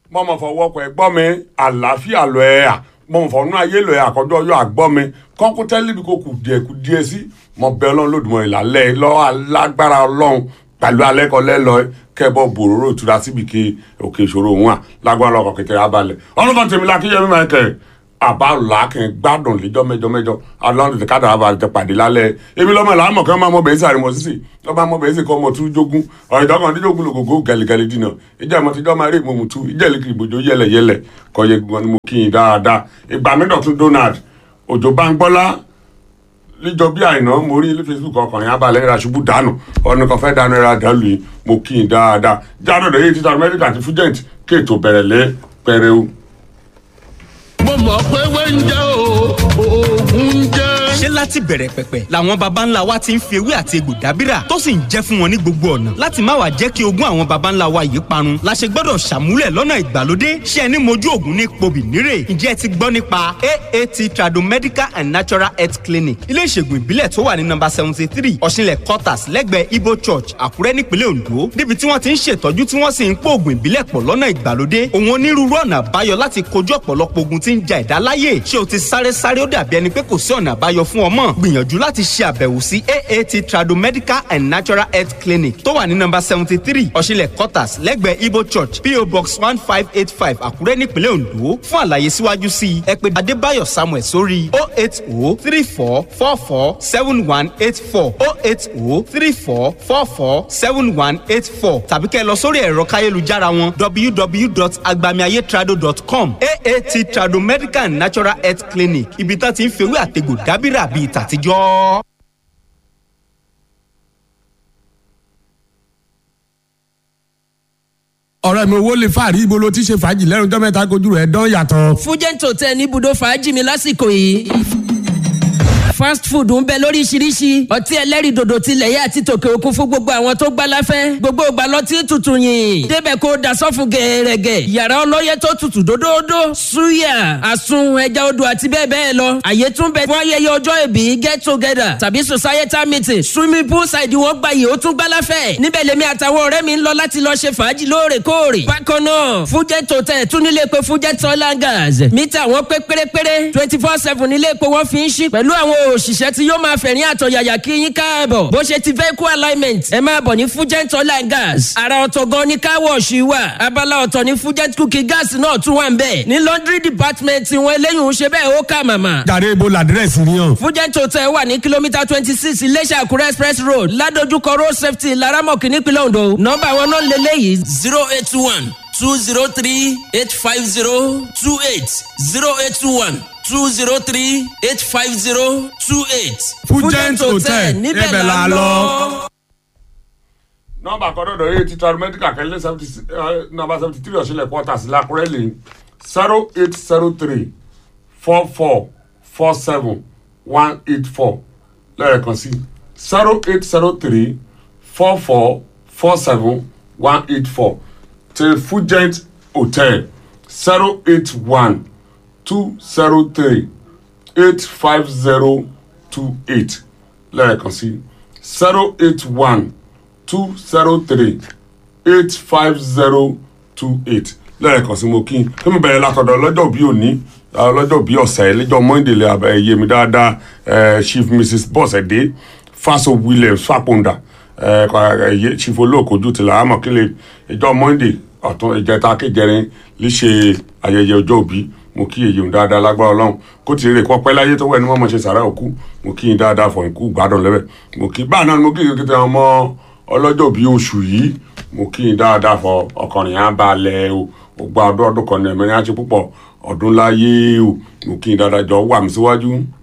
mọ̀mọ́ fọwọ́ pẹ̀ gbọ́ mi àlàáfíà lọ ẹ̀ à mọ̀mọ́ fọ̀nù ayé lọ ẹ̀ àkọ́jọ́ ọyọ́ àgbọ́ mi kọ́kú tẹ́lẹ̀ bí kò kù díẹ̀ kù díẹ̀ sí mọ̀ bẹ́ẹ̀ ọlọ́run lòdùmọ̀ ìlàlẹ́ lọ́wọ́ alágbára ọlọ́run pẹ̀lú alẹ́kọ̀ọ́lẹ́ lọ kẹ́bọ̀ bòróró ìtura síbi ke òkè ìṣòro òun à lágbára ọkọ̀ kékeré abalẹ̀ ọlọ́kàn tèmi la kíyẹmí máa kẹ́ àbá làákẹ́ gbádùn lẹ́jọ́ mẹ́jọ mẹ́jọ alọ́run tètè káàdà abalẹ̀ tẹ pàdé lálẹ́ èmi lọ́mọ làá mọ̀ kí wọ́n máa mọ bẹ̀ẹ́sì àrímọ̀ sísì wọ́n máa mọ bẹ̀ẹ́sì kọ́ ọmọ tún jogún ọ̀rọ̀ ìdọ́kàn dídógún lògògó gẹ̀lẹ́gẹ̀lẹ́ dínà ìjà ìmọ̀ tíjọ́ máa rí ìmọ̀mù tú ìjà ìlẹ̀kì ìbòjò yẹlẹ̀yẹlẹ̀ kọ́ yẹ gbọ́n ni mo kí yín dáadáa ìgbà mi dọ̀tún Donald òjò bá ń gbọ́lá níjọ bí àìná mo rí ilé facebook ọkùnrin abalẹ̀ ra ṣubú dànù ọ̀nà kan fẹ́ dànù ẹ̀rọ àdàlù yìí mo kí n dáadáa jáde ọ̀dọ̀ yìí títà amẹ́ríkà àti fújẹ́ǹt kéètò bẹ̀rẹ̀ lé pẹrẹ o. mo mọ̀ pé wẹ́ńjẹ́ o oògùn jẹ́. ṣé láti bẹ̀rẹ̀ pẹ̀pẹ̀ làwọn baba ńlá wa ti ń fi ewé àti egbò dábìrà tó sì ń jẹ́ fún wọn ní gbogbo ọ̀nà láti má wàá jẹ́ kí ogún àwọn baba ńlá wa yìí parun la ṣe gbọ́dọ̀ ṣàmúlẹ̀ lọ́nà ìgbàlódé ṣé ẹni mojú ògùn ní pobì nírè ǹjẹ́ ẹ ti gbọ́ nípa aat tradomedical and natural health clinic ilé ìṣègùn ìbílẹ̀ tó wà ní nọ́mbà seventy three ọ̀ṣinlẹ̀ quarters lẹ́gbẹ̀ẹ́ ibo church àkúrẹ́ nípínlẹ̀ ondo níbi tí wọ́n ti ń ṣètọ́jú tí wọ́n sì ń pò ògùn ìbílẹ̀ pọ̀ lọ́nà ìgbàlódé òun onírúurú ọ̀nà àbáyọ láti kojú ọ̀pọ̀lọpọ̀ ogun tí ń ja ẹ̀dá láyè ṣé o ti sáré sáré ó dàbí ẹni pé kò sí ọ̀nà àbáyọ fún ọmọ gbìyànjú láti ṣe àbẹ̀wò sí aat tradomedical and natural health clinic tó wà ní nọ́mbà seventy three ọ̀ṣinlẹ̀ quarters lẹ́gbẹ̀ẹ́ ibo church po box one five eight five àkúrẹ́ nípínlẹ̀ ondo fún àlàyé síwájú sí i ẹ pè adébáyọ̀ samuel sórí o eight o three four four four seven one eight four o eight o three four four four seven one eight four tàbí kẹ́ ẹ lọ sórí ẹ̀rọ káyélujára wọn www.agbamiayetrado.com aat tradomedical and natural health clinic ibi tá ti ń fewé àtegbò dábìrà bíi tàtijọ́. ọ̀rẹ́ mi owó lè fàárí ibo ló ti ṣe fàájì lẹ́nu ọjọ́ mẹ́ta kojú rẹ̀ dán yàtọ̀. fújẹ́ǹtò tẹ ní ibùdó fàájì mi lásìkò yìí fast food ń bẹ lóríṣiríṣi ọtí ẹlẹ́rìí dòdò tilẹ̀ yá àti tòkè òkun fún gbogbo àwọn tó gbá láfẹ́ gbogbo ìgbà lọtí tutù yìn débẹ̀ kó dasọ́fún gẹ̀ẹ́rẹ́gẹ̀ yàrá ọlọ́yẹ tó tutù dódódó suya àsun ẹja odò àti bẹ́ẹ̀ bẹ́ẹ̀ lọ àyè tún bẹ fún ayẹyẹ ọjọ́ ìbí get together tàbí societal meeting swimming pool side wọn gba yìí ó tún gbá láfẹ́ níbẹ̀ lèmi àtàwọn ọ̀rẹ́ mi ń lọ láti lọ ṣe fàájì lóòrèkóòrè bákan náà fújẹ́ hotel tún nílé pé fújẹ́ toilet gas mítà wọn pé pérépéré twenty four seven nílé pé wọ́n fi ń ṣí pẹ̀lú àwọn òṣìṣẹ́ tí yóò máa fẹ̀rín àtọ̀yàyà kí yín káàbọ̀ bó ṣe ti vehicle alignment ẹ máa bọ̀ ní fugent oil and gas ara ọ̀tọ̀ gan ni car wash wà abala ọ̀tọ̀ ní fugent cooking gas náà tún wà ń bẹ̀ ní laundry department wọn eléyìí ń ṣe bẹ́ẹ̀ ó kà màmá. jàre ibo làdírẹ́sì ni hàn. fugent hotel wà ní kìlómítà twenty six iléṣà àkúrẹ́ express road ládojúkọ road safety laramọ̀kì nípínlẹ̀ ondo nọ́mbà wọn náà lélẹ́yìí zero eight one two zero three eight five zero two eight zero eight one two zero three eight five zero two eight. Fugent Hotel, níbẹ̀ la lọ. nọ́mbà kọ́dọ̀dọ̀ yìí ti tradomedical kẹ́lẹ́ seventy nọ́mbà seventy three ọ̀ṣinlẹ̀ quarters lákúrẹ́ lè zero eight zero three four four four seven one eight four lẹ́ẹ̀kan sí zero eight zero three four four four seven one eight four ti Fugent Hotel zero eight one two zero three eight five zero two eight lẹ́ẹ̀kan sí zero eight one two zero three eight five zero two eight lẹ́ẹ̀kan sí mo kí n kí mi bẹ̀rẹ̀ látọ̀dọ̀ lọ́jọ́ bí òní lọ́jọ́ bí ọ̀sẹ̀ lẹ́jọ́ monday lè yé mi dáadáa chief mrs bọ́sẹ̀dé faso williams faponda chief olóòkojú tìlà àmọ́ kí lè ìjọ monday ọ̀tún ìjẹta kéjẹrin lè ṣe ayẹyẹ ọjọ́ òbí mo kí èyí ń dáadáa lágbára ọlọ́run kó ti rè kọ́ pẹ́ láyé tó wẹ̀ ní wọ́n mọ̀ ṣe sàrà òkú mo kí n dáadáa fọ̀ ikú gbádùn lẹ́bẹ̀ mo kí báà náà ni mo kí n kíkẹ́ ọmọ ọlọ́jọ́ bíi oṣù yìí mo kí n dáadáa fọ ọkùnrin yẹn á balẹ̀ o ó gba ọdún ọdún kan ní ẹ̀mẹ́rin á ṣe púpọ̀ ọdún láyé o mo kí n dáadáa jọ wà mí síwájú.